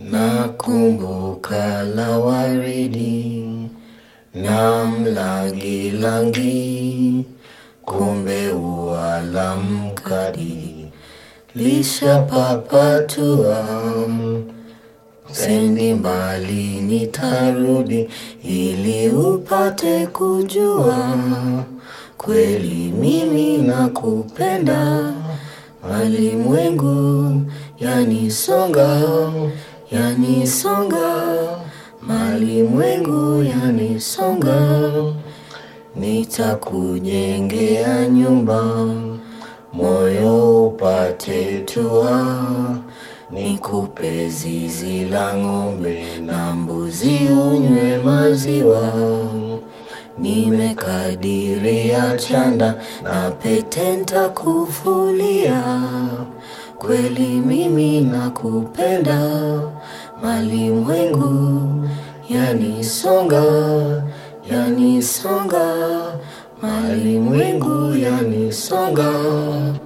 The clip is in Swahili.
Nakumbuka la waridi na mlangilangi, kumbe ua la mkadi lishapapatua. Sendi mbali nitarudi, ili upate kujua kweli mimi nakupenda. Malimwengu yanisonga, yanisonga, malimwengu yanisonga. Nitakujengea nyumba, moyo upate tua. Nikupe zizi la ng'ombe na mbuzi unywe maziwa. Nimekadiria chanda na pete ntakufulia. Kweli mimi nakupenda, malimwengu yanisonga, yanisonga, malimwengu yanisonga.